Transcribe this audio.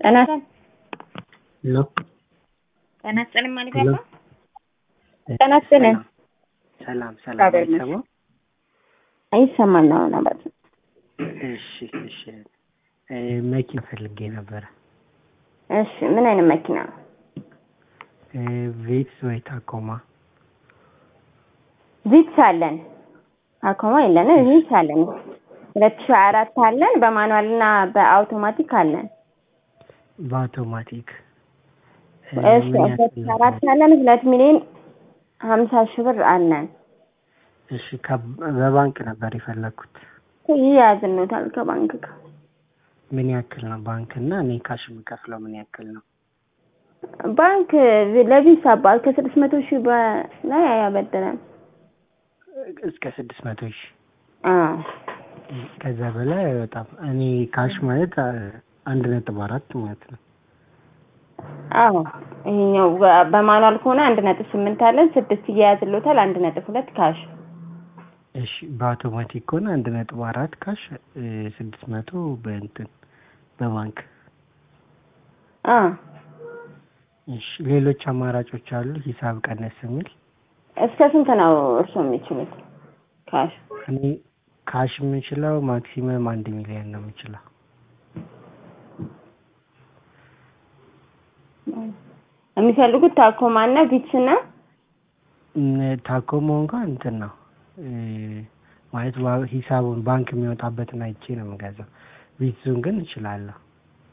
ጤና ሄሎ ጤና ይስጥልኝ ማለት ሄሎ ያለው ጤና ይስጥልኝ። ሰላም ሰላም እግዚአብሔር አይሰማም? አይሰማል ነው ነበር። እሺ እሺ እ መኪና ፈልጌ ነበረ እሺ ምን አይነት መኪና? እ ቪትስ ወይ ታኮማ ቪትስ አለን። ታኮማ የለንም። ቪትስ አለን። ሁለት ሺህ አራት አለን። በማኑዋል እና በአውቶማቲክ አለን። በአውቶማቲክ እ እሺ ምን ሁለት ያክል ሺህ አራት አለን። ሁለት ሚሊዮን ሀምሳ ሺህ ብር አለን። እሺ ከ- በባንክ ነበር የፈለግኩት ይያዝኖታል ከባንክ ጋር ምን ያክል ነው ባንክ እና እኔ ካሽ የምከፍለው ምን ያክል ነው ባንክ ለቪሳ አባል ከስድስት መቶ ሺህ በላይ ያበድራል። እስከ ስድስት መቶ ሺህ አዎ ከዛ በላይ አይወጣም እኔ ካሽ ማለት አ- አንድ ነጥብ አራት ማለት ነው አዎ ይሄኛው በ- በማኑዋል ከሆነ አንድ ነጥብ ስምንት አለን። ስድስት እያያዝሎታል። አንድ ነጥብ ሁለት ካሽ እሺ በአውቶማቲክ ከሆነ አንድ ነጥብ አራት ካሽ እ ስድስት መቶ በእንትን በባንክ አ እሺ ሌሎች አማራጮች አሉ ሂሳብ ቀነስ የሚል እስከ ስንት ነው እርስዎ የሚችሉት ካሽ? እኔ ካሽ የምችለው ማክሲመም አንድ ሚሊዮን ነው የምችለው የሚፈልጉት ታኮማ እና ቪትስ እና እም፣ ታኮሞ እንኳን እንትን ነው እ ማለት ዋ- ሂሳቡን ባንክ የሚወጣበትን አይቼ ነው የምገዛው ቪትዙን ግን እችላለሁ